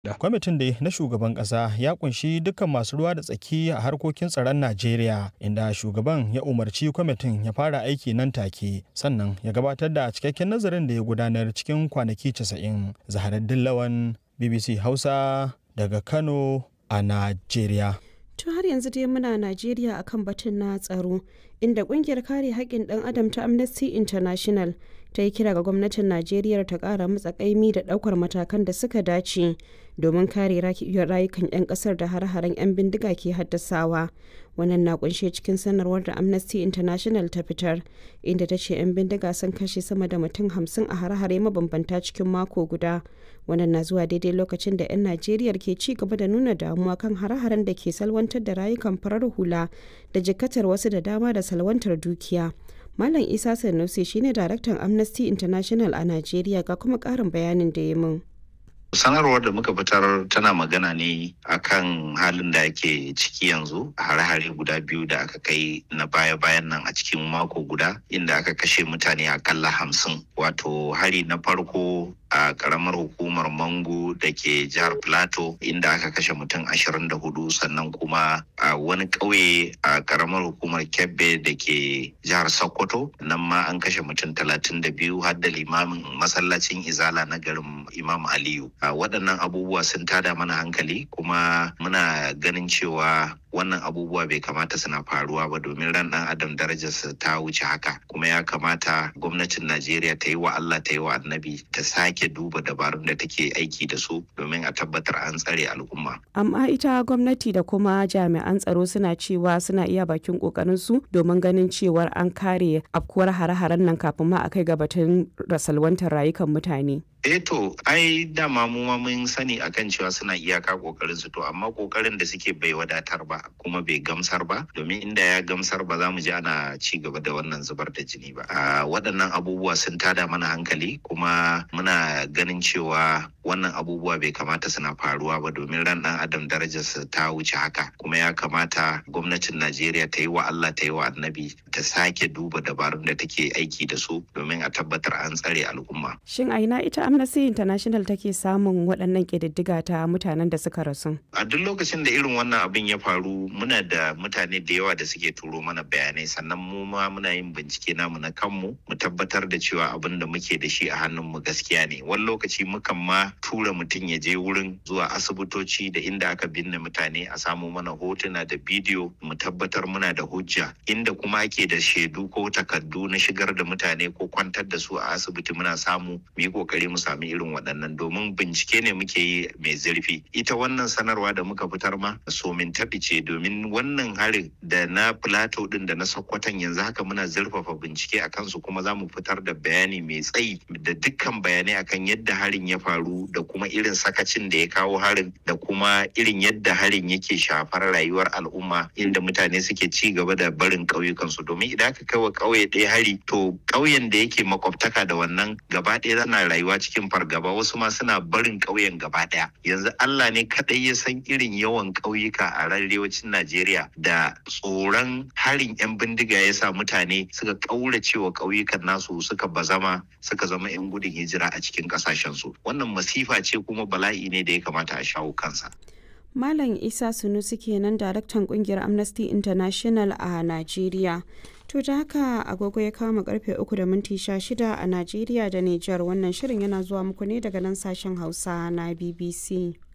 Kwamitin da na shugaban ƙasa ya kunshi dukkan masu ruwa da tsaki a harkokin tsaron Najeriya inda shugaban ya umarci kwamitin ya fara aiki nan take sannan ya gabatar da cikakken nazarin da ya gudanar cikin kwanaki 90. Zaharaddin Lawan BBC Hausa daga Kano a Najeriya. To har yanzu dai muna Najeriya akan batun na tsaro inda kungiyar kare haƙƙin ɗan adam ta Amnesty International ta yi kira ga gwamnatin Najeriya ta ƙara matsa ƙaimi da ɗaukar matakan da suka dace domin kare rayukan 'yan ƙasar da har-haren 'yan bindiga ke haddasawa. Wannan na kunshe cikin sanarwar da Amnesty International ta fitar inda ta ce 'yan bindiga sun kashe sama da mutum hamsin a har-hare mabambanta cikin mako guda. Wannan na zuwa daidai lokacin da 'yan Najeriya ke ci gaba da nuna damuwa kan har-haren da ke salwantar da rayukan farar hula da jikatar wasu da dama da salwantar dukiya. Malam Isa Sanusi shine daraktan Amnesty International a Najeriya ga kuma ƙarin bayanin da ya min. sanarwar da muka fitar tana magana ne akan halin da ake ciki yanzu a hare-hare guda biyu da aka kai na baya-bayan nan a cikin mako guda inda aka kashe mutane akalla hamsin wato hari na farko a karamar hukumar mango da ke jihar plateau inda aka kashe mutum ashirin da hudu sannan kuma a wani ƙauye a karamar hukumar kebbe da ke jihar sokoto nan ma an kashe mutum talatin da biyu har da limamin masallacin izala na garin imam aliyu a waɗannan abubuwa sun tada mana hankali kuma muna ganin cewa wannan abubuwa bai kamata suna faruwa ba domin ran ɗan adam darajarsa ta wuce haka kuma ya kamata gwamnatin najeriya ta yi wa allah ta yi wa annabi ta sake duba dabarun da take aiki da su domin a tabbatar an tsare al'umma Amma ita gwamnati da kuma jami'an tsaro suna cewa suna iya bakin kokarin su domin ganin cewar an kare afkuwar hare-haren nan kafin ma a kai ga batun rasalwantar rayukan mutane. eh to ai dama mu ma mun sani akan cewa suna iyaka kokarin su to amma kokarin da suke bai wadatar ba kuma bai gamsar ba domin inda ya gamsar ba za mu ji ana ci gaba da wannan zubar da jini ba a waɗannan abubuwa sun tada mana hankali kuma muna ganin cewa wannan abubuwa bai kamata suna faruwa ba domin ran ɗan adam darajarsa ta wuce haka kuma ya kamata gwamnatin najeriya ta yi wa allah ta yi wa annabi ta sake duba dabarun da take aiki da su domin a tabbatar an tsare al'umma Shin a ina ita Amnesty International take samun waɗannan ƙididdiga ta mutanen da suka rasu? a duk lokacin da irin wannan abin ya faru muna da mutane da yawa da suke turo mana bayanai sannan mu ma muna yin bincike namu na kanmu mu tabbatar da cewa abin da muke da shi a hannunmu gaskiya ne wani lokaci mukan ma tura mutum ya je wurin zuwa asibitoci da inda aka binne mutane a samu mana hotuna da bidiyo mu tabbatar muna da hujja inda kuma ake da shaidu ko takardu na shigar da mutane ko kwantar da su a asibiti muna samu mu yi kokari mu sami irin waɗannan domin bincike ne muke yi mai zurfi ita wannan sanarwa da muka fitar ma somin taɓi ce domin wannan harin da na plateau din da na sokoton yanzu haka muna zurfafa bincike a kansu kuma za mu fitar da bayani mai tsayi da dukkan bayanai akan yadda harin ya faru da kuma irin sakacin da ya kawo harin da kuma irin yadda harin yake shafar rayuwar al'umma inda mutane suke ci gaba da barin ƙauyukansu domin idan aka kai wa ƙauye ɗaya hari to ƙauyen da yake makwabtaka da wannan gaba ɗaya zana rayuwa cikin fargaba wasu ma suna barin ƙauyen gaba ɗaya yanzu Allah ne kaɗai ya san irin yawan ƙauyuka a arewacin Najeriya da tsoron harin 'yan bindiga ya sa mutane suka ƙaurace wa ƙauyukan nasu suka bazama suka zama 'yan gudun hijira a cikin ƙasashensu wannan masifa ce kuma bala'i ne da ya kamata a shawo kansa. Malam Isa Sunusi kenan daraktan kungiyar Amnesty International a Najeriya. To ta haka agogo ya kama karfe uku da minti shida a Najeriya da Nijar wannan shirin yana zuwa muku ne daga nan sashen Hausa na BBC.